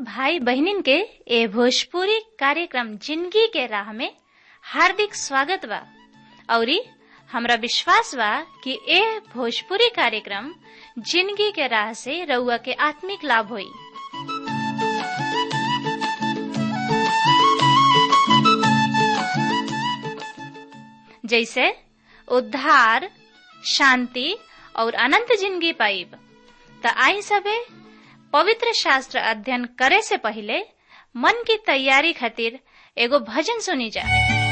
भाई बहनिन के ए भोजपुरी कार्यक्रम जिंदगी के राह में हार्दिक स्वागत बा औरी हमरा विश्वास बा कि ए भोजपुरी कार्यक्रम जिंदगी के राह से रउआ के आत्मिक लाभ होई जैसे उद्धार शांति और अनंत जिंदगी पाइब त आई सबे पवित्र शास्त्र अध्ययन करे से पहले मन की तैयारी खातिर एगो भजन सुनी जा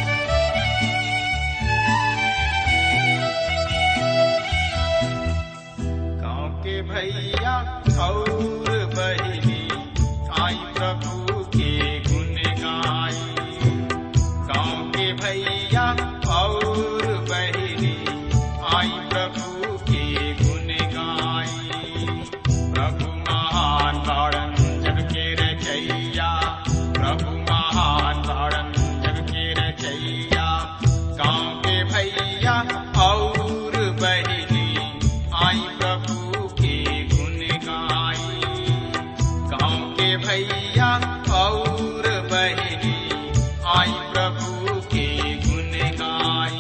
गाँव के भैया और बहनी आई प्रभु के गुण गाई गाँव के भैया और बहनी आई प्रभु के गुण गाई प्रभु महान तारण जग के रचैया प्रभु महान तारण जग के रचैया गाँव के भैया और बहनी आई प्रभु के गुण गाई गाँव के भैया और बहनी आई प्रभु के गुण गाई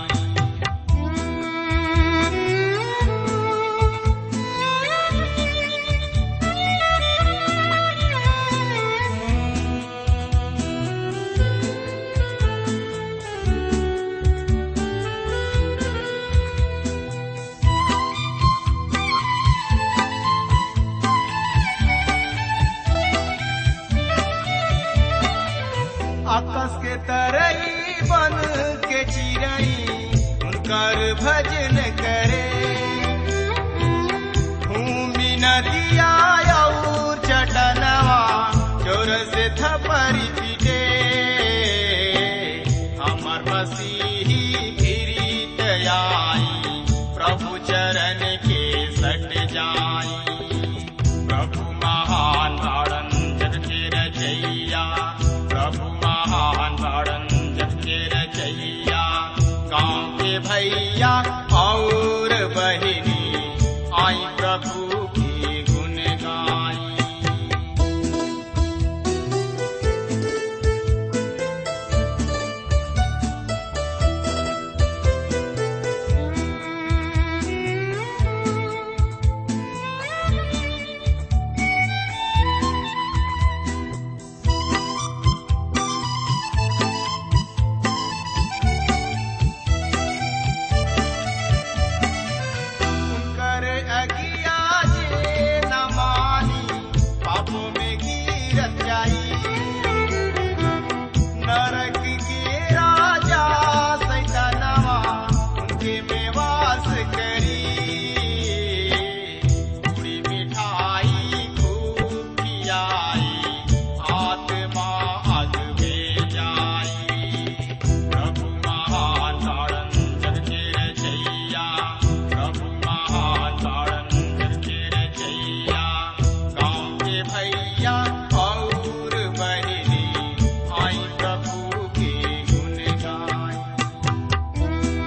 आकाश के तरई बन के चिड़ई उनकर भजन करे भूमि नदिया और चटनवा जोर से थपरी पीटे हमर मसीही गिरीत आई प्रभु चरण के सट जाई प्रभु महान तारण जग के रचैया प्रभु महान तारण जग के रचैया गाँव के भैया और बहिनी आई प्रभु की गुण गाई कर अगिया जे न मानी पापों में गिरत जाई नरक के राजा सैतानवा उनके में वास करी पूरी मिठाई खूब खियाई आत्मा अग में जाई प्रभु महान तारण जग के रचैया प्रभु महान तारण जग के रचैया गाँव के भैया और बहनी आई प्रभु के गुण गाई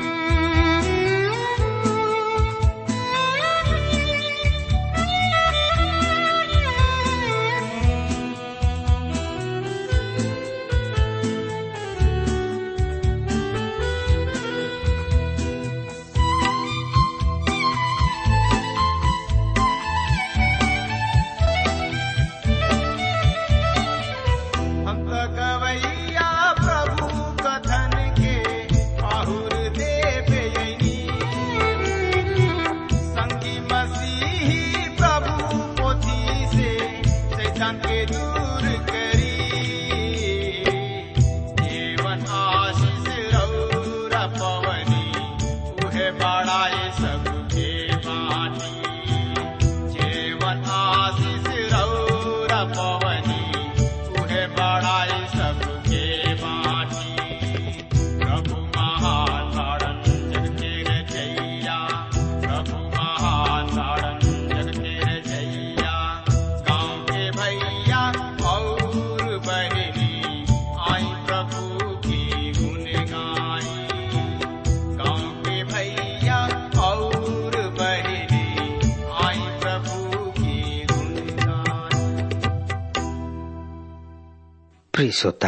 हम तो गवैया प्रभु कथन के आहुर देव यनी संगी मसीही प्रभु पोथी से शैतान के दूर करी जीवन आशीष रौरा पवनी उहे बड़ाए सबके बानी जीवन आशीष रौरा पवनी उहे बड़ाई सबके बाटी प्रभु महान तारण जग के रचैया प्रभु महान तारण जग के रचैया गाँव के भैया और बहनी आई प्रभु की गुण गाई गाँव के भैया और बहनी आई प्रभु की गुण गाई प्रिय श्रोता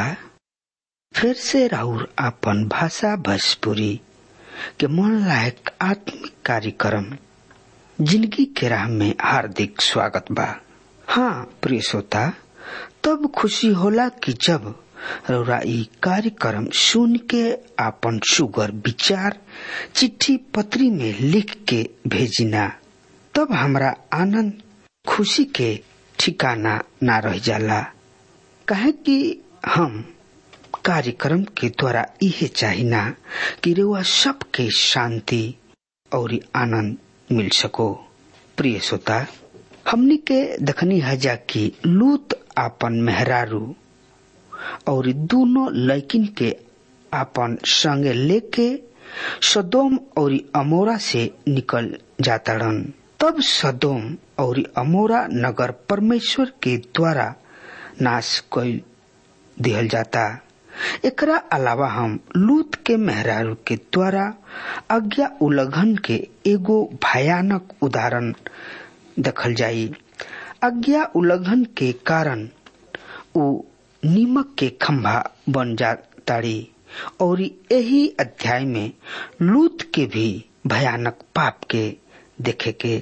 फिर से राउर आपन भाषा भोजपुरी के मन लायक आत्मिक कार्यक्रम जिंदगी के राह में हार्दिक स्वागत बा हाँ प्रिय श्रोता तब खुशी होला कि जब रौरा ई कार्यक्रम सुन के आपन सुगर विचार चिट्ठी पत्री में लिख के भेजिना तब हमरा आनंद खुशी के ठिकाना ना रह जाला कहे कि हम कार्यक्रम के द्वारा इहे चाहिना कि रेवा सबके शांति और आनंद मिल सको प्रिय श्रोता हमनी के दखनी हजा कि लूत आपन मेहरारू और दोनों लैकिन के आपन संगे लेके सदोम और अमोरा से निकल जाताड़न तब सदोम और अमोरा नगर परमेश्वर के द्वारा नाश कर दिहल जाता एकरा अलावा हम लूत के मेहरारू के द्वारा आज्ञा उल्लंघन के एगो भयानक उदाहरण देखल जाई आज्ञा उल्लंघन के कारण उ नीमक के खंभा बन जाताड़ी और यही अध्याय में लूत के भी भयानक पाप के देखे के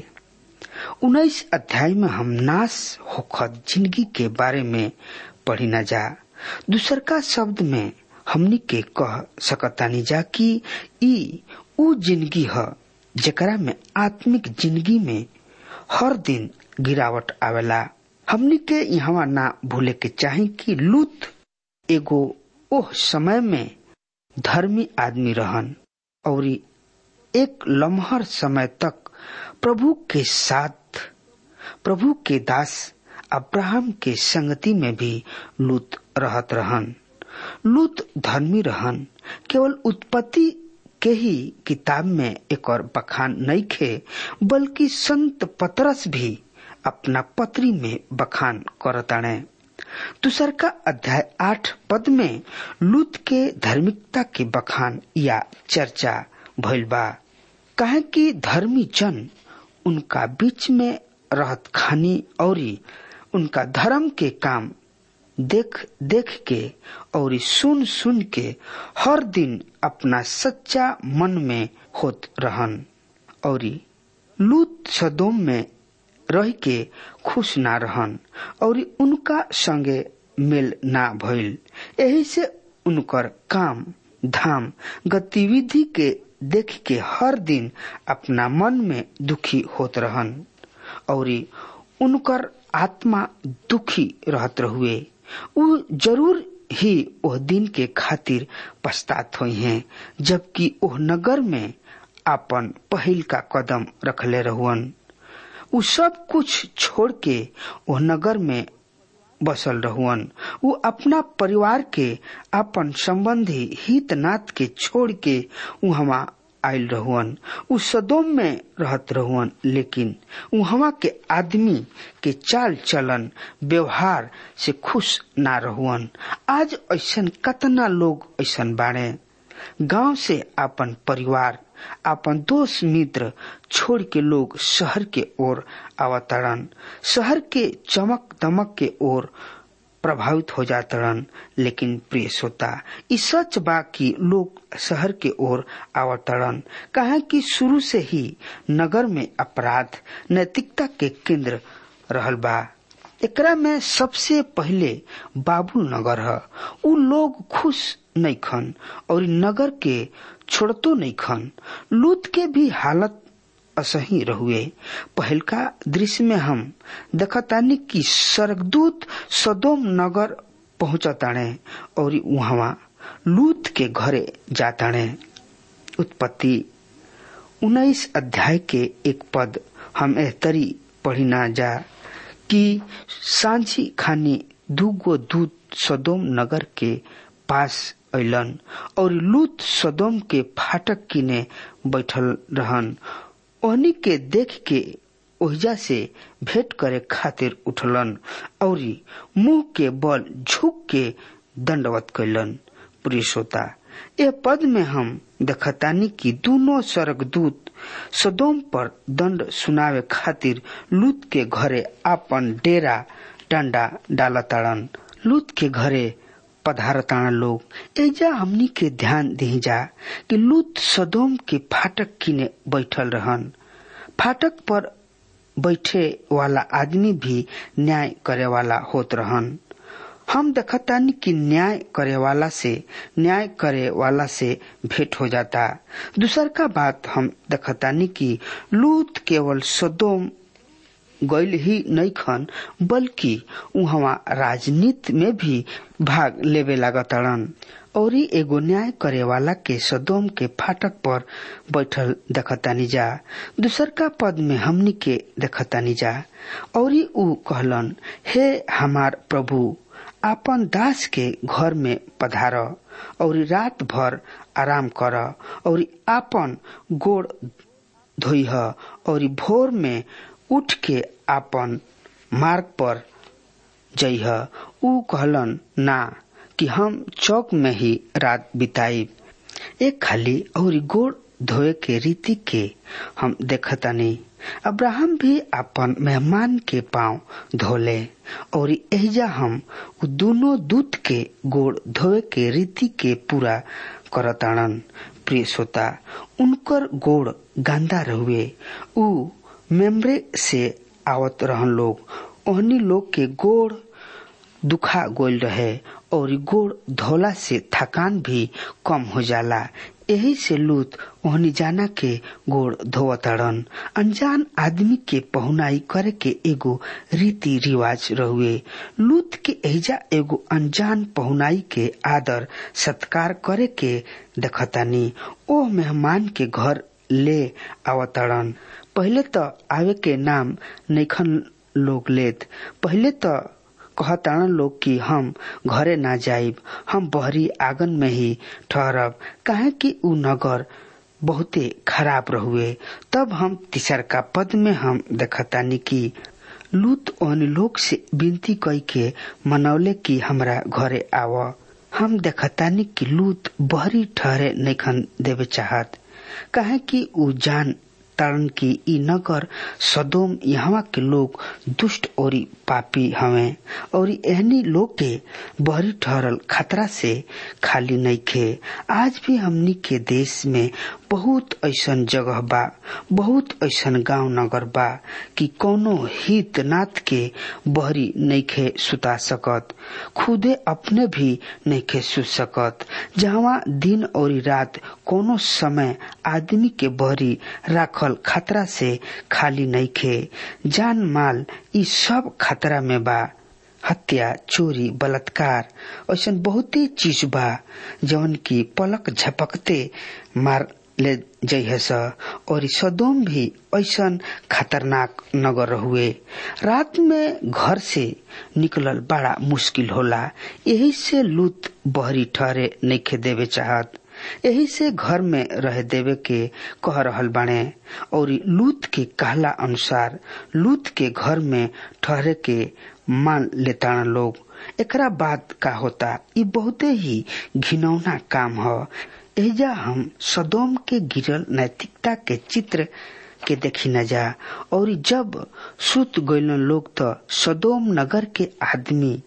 उन्नीस अध्याय में हम नाश होखत जिंदगी के बारे में पढ़ी न जा दूसर का शब्द में हमनी के कह सकतानी जा कि ई उ जिंदगी ह जेकरा में आत्मिक जिंदगी में हर दिन गिरावट आवेला हमनी के यहाँ ना भूले के चाही कि लूत एगो ओह समय में धर्मी आदमी रहन और एक लम्हर समय तक प्रभु के साथ प्रभु के दास अब्राहम के संगति में भी लूत रहत रहन लूत धर्मी रहन केवल उत्पत्ति के ही किताब में एक और बखान नहीं खे बल्कि संत पतरस भी अपना पत्री में बखान करताणे दूसर का अध्याय आठ पद में लूत के धार्मिकता के बखान या चर्चा भइल बा कहे कि धर्मी जन उनका बीच में रहत खानी और उनका धर्म के काम देख देख के और सुन सुन के हर दिन अपना सच्चा मन में होत रहन और लूत सदोम में रह के खुश ना रहन और उनका संगे मेल ना भइल यही से उनकर काम धाम गतिविधि के देख के हर दिन अपना मन में दुखी होत रहन और उनकर आत्मा दुखी रहत रहुए उ जरूर ही ओह दिन के खातिर पछतात हुई हैं जबकि ओह नगर में अपन पहिल का कदम रखले रहुअन उ सब कुछ छोड़ के ओह नगर में बसल रहुअन उ अपना परिवार के अपन संबंधी हितनाथ के छोड़ के वहां आयल रहुअन उ सदोम में रहत रहुअन लेकिन वहां के आदमी के चाल चलन व्यवहार से खुश ना रहुअन आज ऐसन कतना लोग ऐसन बाड़े गांव से अपन परिवार अपन दोस्त मित्र छोड़ के लोग शहर के ओर अवतरण शहर के चमक दमक के ओर प्रभावित हो जातरन लेकिन प्रिय श्रोता ई सच बा कि लोग शहर के ओर आवतरण कहे कि शुरू से ही नगर में अपराध नैतिकता के केंद्र रहल बा एकरा में सबसे पहले बाबुल नगर है उ लोग खुश नहीं खन और नगर के छोड़तो नहीं खन लूत के भी हालत असही रहुए पहलका दृश्य में हम देखतानी कि स्वर्गदूत सदोम नगर पहुंचताणे और वहां लूत के घरे जाताणे उत्पत्ति उन्नीस अध्याय के एक पद हम एहतरी पढ़ी ना जा कि सांझी खानी दूगो दूत सदोम नगर के पास अलन और लूत सदोम के फाटक किने बैठल रहन ओहनी के देख के ओहिजा से भेंट करे खातिर उठलन और मुंह के बल झुक के दंडवत कैलन प्रिय श्रोता ए पद में हम देखतानी कि दोनों स्वर्गदूत सदोम पर दंड सुनावे खातिर लूत के घरे आपन डेरा डंडा डालताड़न लूत के घरे पधारताना लोग एजा हमनी के ध्यान दी जा कि लूत सदोम के फाटक किने बैठल रहन फाटक पर बैठे वाला आदमी भी न्याय करे वाला होत रहन हम देखतानी कि न्याय करे वाला से न्याय करे वाला से भेंट हो जाता दूसर का बात हम देखतानी कि लूत केवल सदोम गैल ही नहीं खन बल्कि उहवा राजनीति में भी भाग लेवे लागतड़न और एगो न्याय करे वाला के सदोम के फाटक पर बैठल देखतानी जा दूसर का पद में हमनी के देखतानी जा और ऊ कहलन हे हमार प्रभु आपन दास के घर में पधार और रात भर आराम कर और आपन गोड़ धोइह और भोर में उठ के आपन मार्ग पर जइह ऊ कहलन ना कि हम चौक में ही रात बिताई एक खाली और गोड़ धोए के रीति के हम देखतानी अब्राहम भी अपन मेहमान के पांव धोले और एजा हम दोनों दूत के गोड़ धोए के रीति के पूरा करताड़न प्रिय श्रोता उनकर गोड़ गंदा रहुए ऊ मेमरे से आवत रहन लोग ओहनी लोग के गोड़ दुखा गोल रहे और गोड़ धोला से थकान भी कम हो जाला यही से लूत ओहनी जाना के गोड़ धोवतड़न अनजान आदमी के पहुनाई करे के एगो रीति रिवाज रहुए लूत के एजा एगो अनजान पहुनाई के आदर सत्कार करे के देखतानी ओ मेहमान के घर ले आवतड़न पहले तो आवे के नाम नैखन लोग लेत पहले तो कहतान लोग कि हम घरे ना जाइब हम बहरी आंगन में ही ठहरब काहे कि उ नगर बहुते खराब रहुए तब हम तीसर का पद में हम देखतानी कि लूत ओन लोग से विनती कई के मनौले कि हमरा घरे आव हम देखतानी कि लूत बहरी ठहरे नैखन देवे चाहत काहे कि उ जान तारण की ई नगर सदोम यहाँ के लोग दुष्ट और पापी हवे और एहनी लोग के बहरी ठहरल खतरा से खाली नहीं खे आज भी हमनी के देश में बहुत ऐसन जगह बा बहुत ऐसन गांव नगर बा कि कोनो हित नाथ के बहरी नहीं खे सुता सकत खुदे अपने भी नहीं खे सुत सकत जहाँ दिन और रात कोनो समय आदमी के बहरी राखल खतरा से खाली नहीं खे जान माल ई सब खतरा में बा हत्या चोरी बलात्कार ऐसा बहुते चीज बा जवन की पलक झपकते मार ले जइहस और सदोम भी ऐसा खतरनाक नगर हुए रात में घर से निकलल बड़ा मुश्किल होला यही से लूत बहरी ठहरे नहीं देवे चाहत यही से घर में रह देवे के कह रहल बाणे और लूत के कहला अनुसार लूत के घर में ठहरे के मान लेता लोग एकरा बाद का होता ये बहुते ही घिनौना काम ह एजा हम सदोम के गिरल नैतिकता के चित्र के देखी न जा और जब सुत गैल लोग तो सदोम नगर के आदमी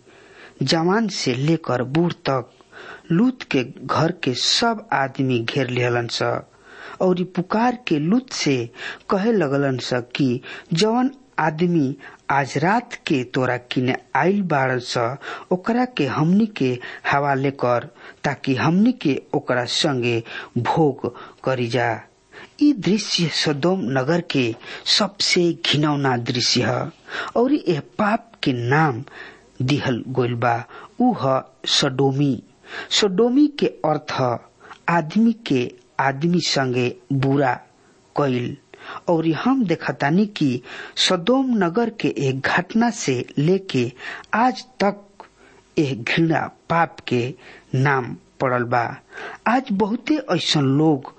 जवान से लेकर बूढ़ तक लूत के घर के सब आदमी घेर लेहलन स और पुकार के लूत से कहे लगलन स कि जवन आदमी आज रात के तोरा किने आइल बाड़ स ओकरा के हमनी के हवाले कर ताकि हमनी के ओकरा संगे भोग करी जा ई दृश्य सदोम नगर के सबसे घिनौना दृश्य है और यह पाप के नाम दिहल गोइल बा ऊ ह सडोमी सोडोमी के अर्थ आदमी के आदमी संगे बुरा कैल और हम देखतानी कि सदोम नगर के एक घटना से लेके आज तक एक घृणा पाप के नाम पड़ल बा आज बहुते ऐसा लोग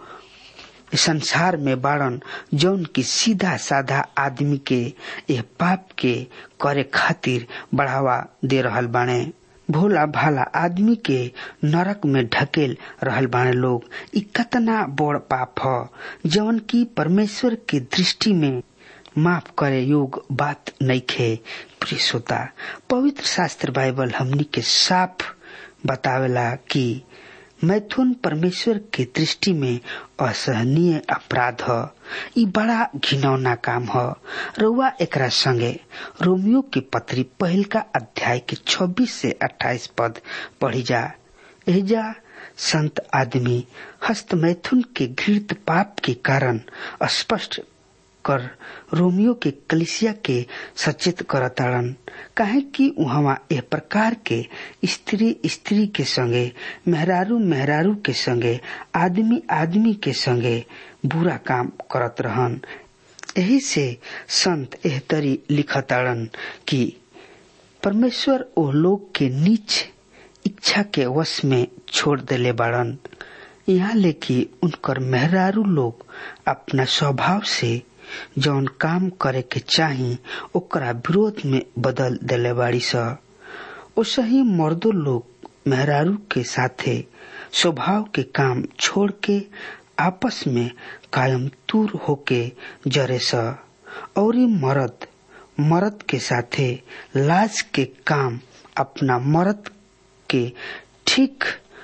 संसार में बाड़न जौन की सीधा साधा आदमी के यह पाप के करे खातिर बढ़ावा दे रहल बाणे भोला भाला आदमी के नरक में ढकेल रहल बाने लोग इ कतना बड़ पाप ह जवन की परमेश्वर के दृष्टि में माफ करे योग बात नहीं खे प्रिय श्रोता पवित्र शास्त्र बाइबल हमनी के साफ बतावेला कि मैथुन परमेश्वर के दृष्टि में असहनीय अपराध ह ई बड़ा घिनौना काम ह रउआ एकरा संगे रोमियो के पत्री पहिल का अध्याय के 26 से 28 पद पढ़ी जा एजा संत आदमी हस्त मैथुन के घृत पाप के कारण स्पष्ट कर रोमियो के कलिसिया के सचेत करताड़न काहे कि उहवा एह प्रकार के स्त्री स्त्री के संगे मेहरारू मेहरारू के संगे आदमी आदमी के संगे बुरा काम करत रहन यही से संत एह तरी लिखताड़न कि परमेश्वर ओ लोग के नीच इच्छा के वश में छोड़ देले बाड़न यहाँ लेकि उनकर मेहरारू लोग अपना स्वभाव से जौन काम करे के चाही ओकरा विरोध में बदल देले बाड़ी स ओसही मर्दो लोग मेहरारू के साथे स्वभाव के काम छोड़ के आपस में कायम दूर होके जरे स और मर्द मर्द के साथे लाज के काम अपना मर्द के ठीक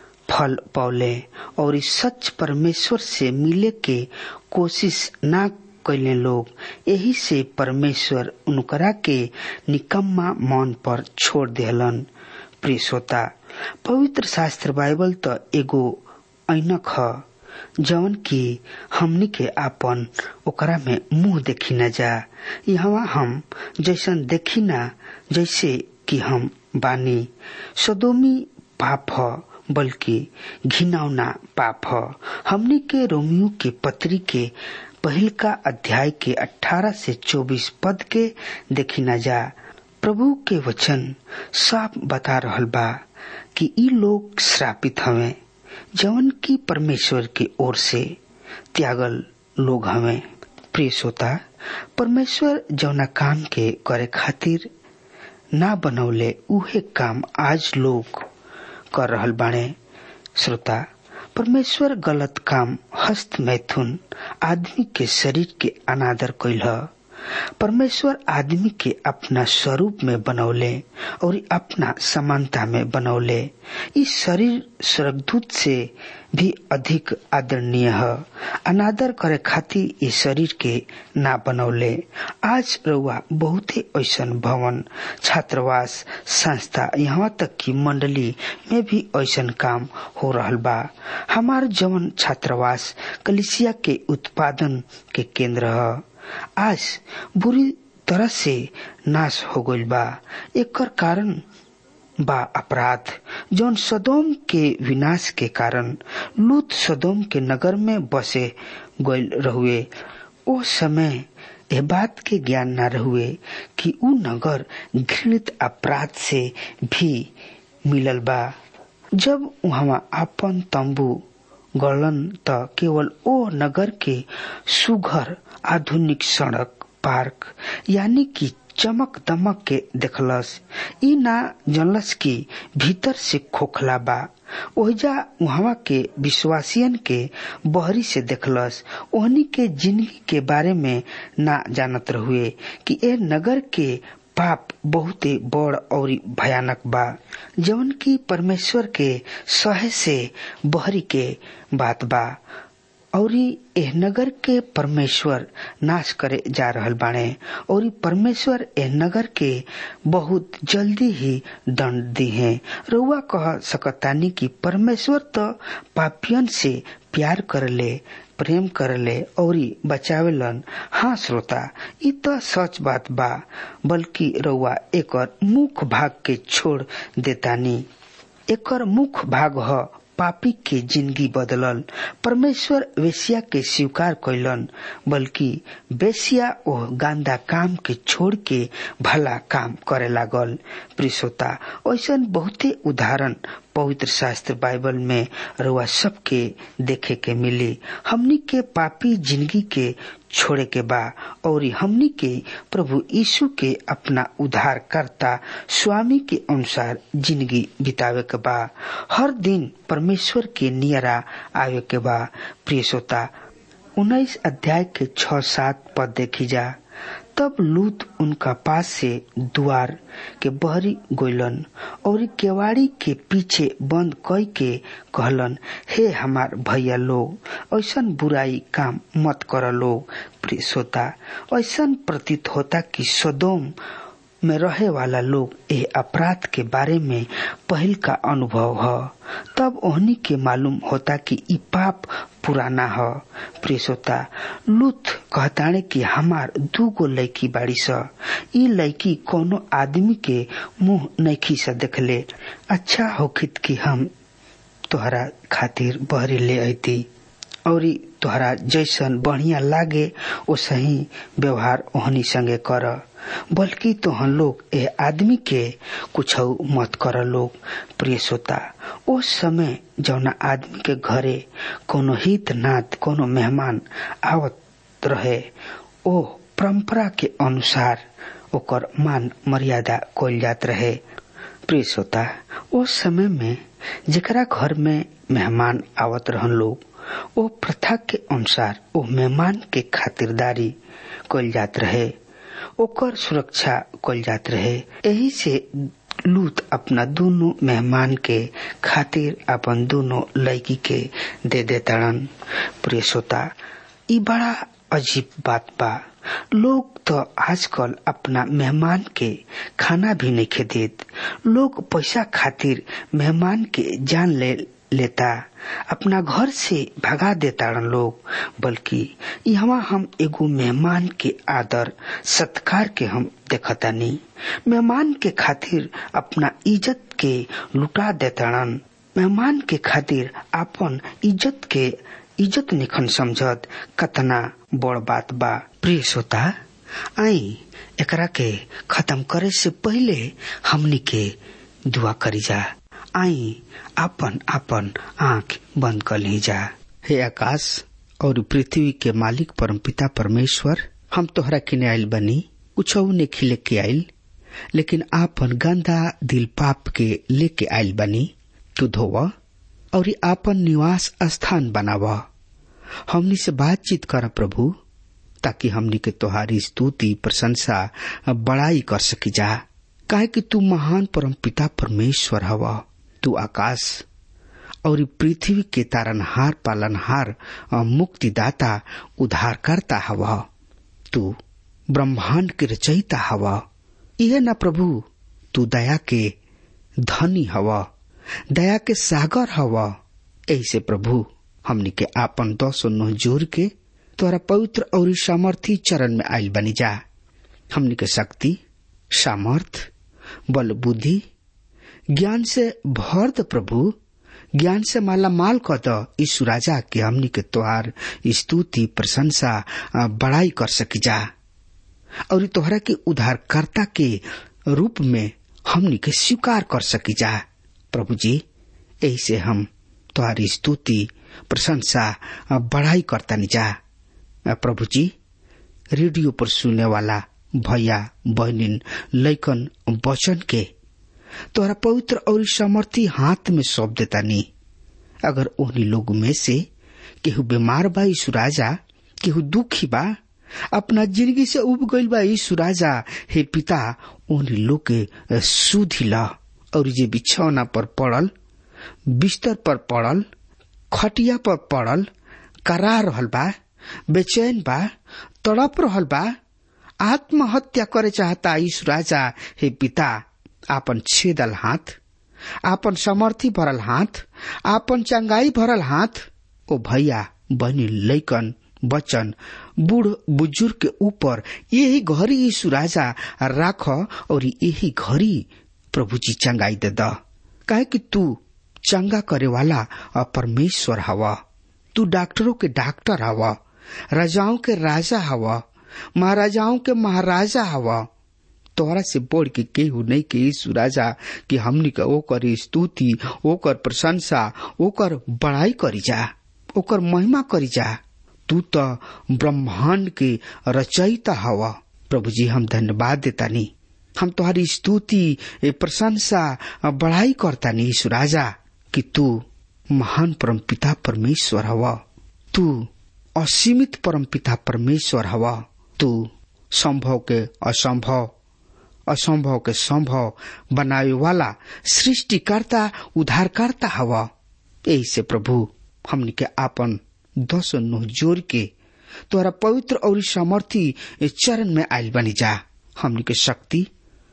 फल पौले और सच परमेश्वर से मिले के कोशिश ना कैले लोग यही से परमेश्वर उनकरा के निकम्मा मन पर छोड़ देहलन प्रिय श्रोता पवित्र शास्त्र बाइबल तो एगो ऐनक ह जवन की हमनी के आपन ओकरा में मुंह देखी न जा यहाँ हम जैसन देखी ना जैसे कि हम बानी सदोमी पाप ह बल्कि घिनौना पाप ह हमनी के रोमियो के पत्री के पहिल का अध्याय के 18 से 24 पद के देखी न जा प्रभु के वचन साफ बता रहल बा कि ई लोग श्रापित हवे जवन की परमेश्वर की ओर से त्यागल लोग हवे प्रिय श्रोता परमेश्वर जौना काम के करे खातिर ना बनौले उहे काम आज लोग कर रहल बाणे श्रोता परमेश्वर गलत काम हस्त मैथुन आदमी के शरीर के अनादर कैल परमेश्वर आदमी के अपना स्वरूप में बनौले और अपना समानता में बनौले इस शरीर स्वर्गदूत से भी अधिक आदरणीय है अनादर करे खातिर इस शरीर के ना बनौले आज रउआ बहुत ही ऐसा भवन छात्रावास संस्था यहाँ तक कि मंडली में भी ऐसा काम हो रहा बा हमार जवन छात्रावास कलिसिया के उत्पादन के केंद्र है आज बुरी तरह से नाश हो गईल बा एकर कारण बा अपराध जौन सदोम के विनाश के कारण लूत सदोम के नगर में बसे गईल रहुए ओ समय ए बात के ज्ञान न रहुए कि उ नगर घृणित अपराध से भी मिलल बा जब वहां अपन तंबू गड़लन त केवल ओ नगर के सुघर आधुनिक सड़क पार्क यानी कि चमक दमक के देखलस ई ना जनलस की भीतर से खोखला बा ओहिजा वहां के विश्वासियन के बहरी से देखलस ओहनी के जिंदगी के बारे में ना जानत रहुए कि ए नगर के पाप बहुते बड़ और भयानक बा जवन की परमेश्वर के सहे से बहरी के बात बा और एह नगर के परमेश्वर नाश करे जा रहल बाणे और परमेश्वर एह नगर के बहुत जल्दी ही दंड दी है रउआ कह सकतानी कि परमेश्वर तो पापियन से प्यार करले प्रेम करले और बचावेलन हाँ श्रोता इ तो सच बात बा बल्कि रउआ एकर मुख्य भाग के छोड़ देतानी एकर मुख्य भाग ह पापी के जिंदगी बदलल परमेश्वर वेश्या के स्वीकार कैलन बल्कि वेश्या ओह गांदा काम के छोड़ के भला काम करे लागल प्रिसोता ऐसा बहुते उदाहरण पवित्र शास्त्र बाइबल में रुआ सबके देखे के मिली हमनी के पापी जिंदगी के छोड़े के बा और हमनी के प्रभु यीशु के अपना उद्धार करता स्वामी के अनुसार जिंदगी बितावे के बा हर दिन परमेश्वर के नियरा आवे के बा प्रिय श्रोता उन्नीस अध्याय के छ सात पद देखी जा तब लूत उनका पास से द्वार के बहरी गोइलन और केवाड़ी के पीछे बंद कई के कहलन हे हमार भैया लोग ऐसन बुराई काम मत कर लोग प्रिय श्रोता ऐसन प्रतीत होता कि सदोम में रहे वाला लोग ए अपराध के बारे में पहल का अनुभव है तब ओहनी के मालूम होता कि ई पाप पुराना है प्रियसोता लुथ कहताने कि हमार दू गो लड़की बाड़ी स ई लड़की कोनो आदमी के मुंह नैखी से देखले अच्छा होखित कि हम तोहरा खातिर बहरी ले अती और तोहरा जैसन बढ़िया लागे ओ सही व्यवहार ओहनी संगे कर बल्कि तोहन लोग ए आदमी के कुछ मत कर लोग प्रिय श्रोता ओ समय जौना आदमी के घरे कोनो हित नात कोनो मेहमान आवत रहे ओ परंपरा के अनुसार ओकर मान मर्यादा कल जात रहे प्रिय श्रोता ओ समय में जेकरा घर में मेहमान आवत रहन लोग ओ प्रथा के अनुसार ओ मेहमान के खातिरदारी कल जात रहे ओकर सुरक्षा कल जात रहे यही से लूत अपना दोनों मेहमान के खातिर अपन दोनों लड़की के दे देताड़न प्रिय श्रोता ई बड़ा अजीब बात बा लोग तो आजकल अपना मेहमान के खाना भी नहीं खे देत लोग पैसा खातिर मेहमान के जान ले लेता अपना घर से भगा देता लोग बल्कि यहाँ हम एगो मेहमान के आदर सत्कार के हम देखता नहीं मेहमान के खातिर अपना इज्जत के लुटा देताड़न मेहमान के खातिर अपन इज्जत के इज्जत निखन समझत कतना बड़ बात बा प्रिय श्रोता आई एकरा के खत्म करे से पहले हमनी के दुआ करी जा आई आपन आपन आंख बंद कर ली जा हे आकाश और पृथ्वी के मालिक परम पिता परमेश्वर हम तोहरा किने आयल बनी कुछ ने खिले के आयल लेकिन आपन गंदा दिल पाप के लेके आयल बनी तू धोव और आपन निवास स्थान बनाव हमनी से बातचीत कर प्रभु ताकि हमनी के तोहारी स्तुति प्रशंसा बड़ाई कर सकी जा काहे कि तू महान परम पिता परमेश्वर हवा तू आकाश और पृथ्वी के तारनहार पालनहार मुक्तिदाता उद्धारकर्ता हवा तू ब्रह्मांड के रचयिता हवा यह न प्रभु तू दया के धनी हवा दया के सागर हवा ऐसे प्रभु हमनी के आपन दसो नोह जोर के तोरा पवित्र और सामर्थी चरण में आयल बनी जा हमनी के शक्ति सामर्थ बल बुद्धि ज्ञान से भर द प्रभु ज्ञान से माला माल क द यीशु राजा के हमनी के तोहार स्तुति प्रशंसा बड़ाई कर सकी जा और तोहरा के उद्धारकर्ता के रूप में हमनी के स्वीकार कर सकी जा प्रभु जी यही से हम तोहारी स्तुति प्रशंसा बड़ाई करता जा प्रभु जी रेडियो पर सुनने वाला भैया बहनिन लैकन वचन के तोहरा पवित्र और सामर्थी हाथ में सौंप देता नी अगर उन्हीं लोग में से केहू बीमार बा यीशु राजा केहू दुखी बा अपना जिंदगी से उब गईल बा यीशु राजा हे पिता उन्हीं लोग के सुधी ला और जे बिछौना पर पड़ल बिस्तर पर पड़ल खटिया पर पड़ल करा रहल बा बेचैन बा तड़प रहल बा आत्महत्या करे चाहता यीशु राजा हे पिता आपन छेदल हाथ आपन समर्थी भरल हाथ आपन चंगाई भरल हाथ ओ भैया बनी लैकन बचन बूढ़ बुजुर्ग के ऊपर यही घड़ी यीशु राजा राख और यही घड़ी प्रभु जी चंगाई दे द काहे कि तू चंगा करे वाला परमेश्वर हवा तू डॉक्टरों के डॉक्टर हवा राजाओं के राजा हवा महाराजाओं के महाराजा हवा तोहरा से बढ़ के केहू नहीं के यीशु राजा कि हमनी के ओकर स्तुति ओकर प्रशंसा ओकर बड़ाई करी जा ओकर महिमा करी जा तू तो ब्रह्मांड के रचयिता हवा प्रभु जी हम धन्यवाद देता नी हम तुम्हारी स्तुति प्रशंसा बढ़ाई करता नी यीशु राजा कि तू महान परम पिता परमेश्वर हवा तू असीमित परम पिता परमेश्वर हवा तू संभव के असंभव असंभव के संभव बनावे वाला सृष्टिकर्ता उद्धारकर्ता हवा यही से प्रभु हमनी के आपन दस नुह जोर के तोरा पवित्र और सामर्थी चरण में आयल बनी जा हमनी के शक्ति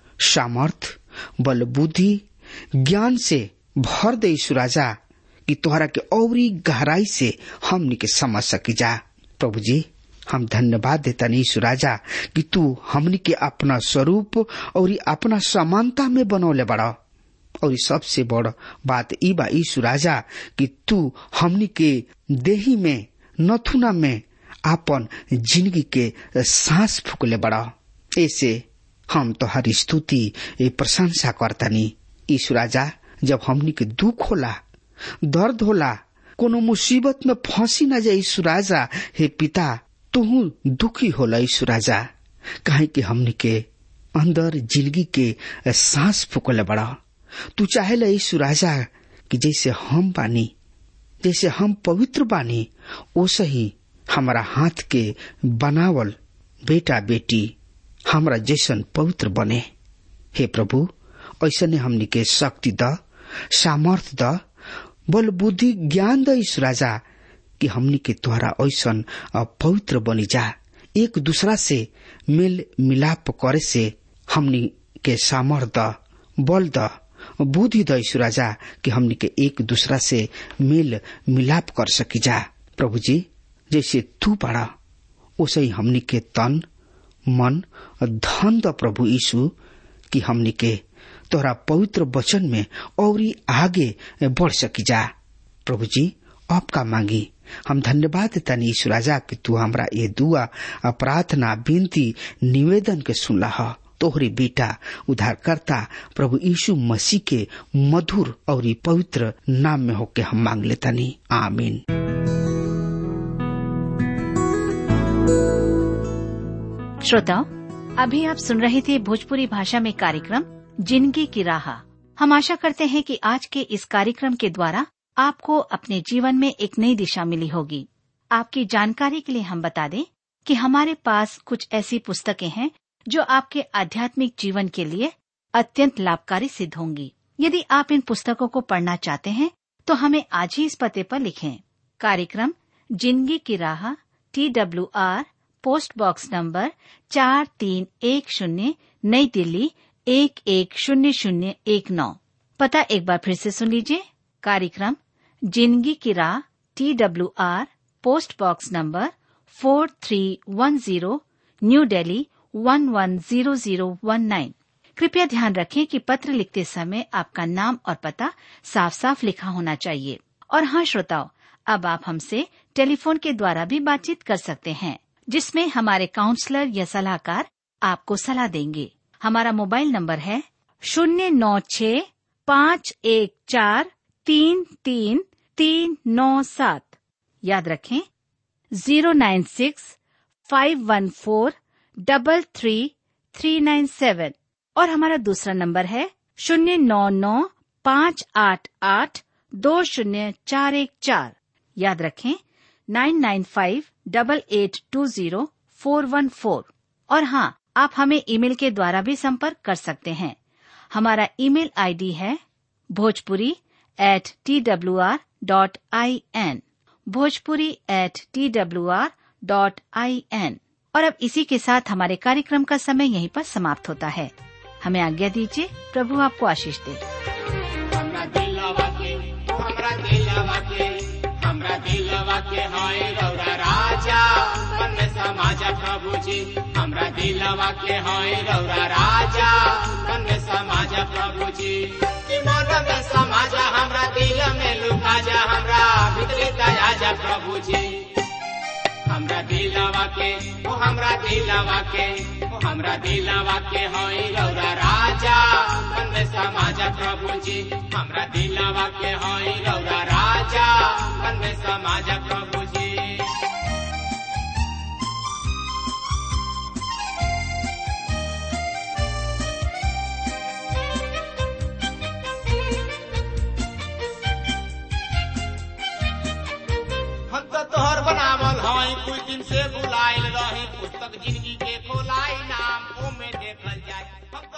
सामर्थ बल बुद्धि ज्ञान से भर दे राजा कि तोहरा के औरी गहराई से हमनी के समझ सकी जा प्रभु जी हम धन्यवाद देता नहीं राजा कि तू हमनी के अपना स्वरूप और अपना समानता में बनौले बड़ा और सबसे बड़ बात ई बा ईशु राजा कि तू हमनी के देही में नथुना में आपन जिंदगी के सांस फूकले बड़ा ऐसे हम तो हर स्तुति प्रशंसा करतनी ईशु राजा जब हमनी के दुख होला दर्द होला कोनो मुसीबत में फंसी न जाए ईशु राजा हे पिता तुहू दुखी होला ईशु राजा कहे कि हमनी के अंदर जिंदगी के सांस फूकले बड़ा तू चाहेला ईशु राजा कि जैसे हम बानी जैसे हम पवित्र बानी ओसे ही हमारा हाथ के बनावल बेटा बेटी हमरा जैसन पवित्र बने हे प्रभु ऐसने हमनी के शक्ति द सामर्थ द बल बुद्धि ज्ञान द ईश राजा कि हमनी के द्वारा ऐसन पवित्र बनी जा एक दूसरा से मेल मिलाप करे से हमनी के सामर्थ द बल द बुद्धि द ईश राजा कि हमनी के एक दूसरा से मेल मिलाप कर सकी जा प्रभु जी जैसे तू बड़ा वैसे ही हमनी के तन मन धन द प्रभु यीशु कि हमनी के तोरा पवित्र वचन में और आगे बढ़ सकी जा प्रभु जी आपका मांगी हम धन्यवाद देता ईशु राजा कि तू हमरा ये दुआ प्रार्थना विनती निवेदन के सुनला है तोहरे बेटा उद्धारकर्ता प्रभु यीशु मसीह के मधुर और पवित्र नाम में होके हम मांग लेता नहीं आमीन श्रोताओं अभी आप सुन रहे थे भोजपुरी भाषा में कार्यक्रम जिंदगी की राह हम आशा करते हैं कि आज के इस कार्यक्रम के द्वारा आपको अपने जीवन में एक नई दिशा मिली होगी आपकी जानकारी के लिए हम बता दें कि हमारे पास कुछ ऐसी पुस्तकें हैं जो आपके आध्यात्मिक जीवन के लिए अत्यंत लाभकारी सिद्ध होंगी यदि आप इन पुस्तकों को पढ़ना चाहते हैं तो हमें आज ही इस पते पर लिखें कार्यक्रम जिंदगी की राह T W R post box number चार तीन एक शून्य नई दिल्ली एक एक शून्य शून्य एक नौ पता एक बार फिर से सुन लीजिए कार्यक्रम जिंदगी की राह T W R post box number four three one zero New Delhi one one zero zero one nine कृपया ध्यान रखें कि पत्र लिखते समय आपका नाम और पता साफ साफ लिखा होना चाहिए और हाँ श्रोताओं अब आप हमसे टेलीफोन के द्वारा भी बातचीत कर सकते हैं जिसमें हमारे काउंसलर या सलाहकार आपको सलाह देंगे हमारा मोबाइल नंबर है शून्य नौ छ पाँच एक चार तीन तीन तीन नौ सात याद रखें zero nine six five one four double three three nine seven और हमारा दूसरा नंबर है शून्य नौ नौ पाँच आठ आठ दो शून्य चार एक चार याद रखें nine nine five double eight two zero four one four और हाँ आप हमें ईमेल के द्वारा भी संपर्क कर सकते हैं हमारा ईमेल आईडी है Bhojpuri at T W R dot I N Bhojpuri at T W R dot I N और अब इसी के साथ हमारे कार्यक्रम का समय यहीं पर समाप्त होता है हमें आज्ञा दीजिए प्रभु आपको आशीष दे हमरा दिलवा के हमरा दिलवा के हमरा दिलवा के हाय रौरा राजा मन में समाजा प्रभु जी हमरा दिलवा के हाय रौरा राजा मन में समाजा प्रभु जी कि मन में समाजा हमरा दिल में लुका जा हमरा भीतरी दया जा प्रभु जी हमरा दिलवा के ओ हमरा दिलवा के ओ हमरा दिलवा के होई रौरा राजा मन में समाजा प्रभु जी हमरा दिलवा के होई रौरा राजा मन में समाजा प्रभु जी हम तो तोहर बनावल है हई कुछ दिन से बुलाइल रही पुस्तक जिंदगी के खोलाई नाम ओमे देखल जाए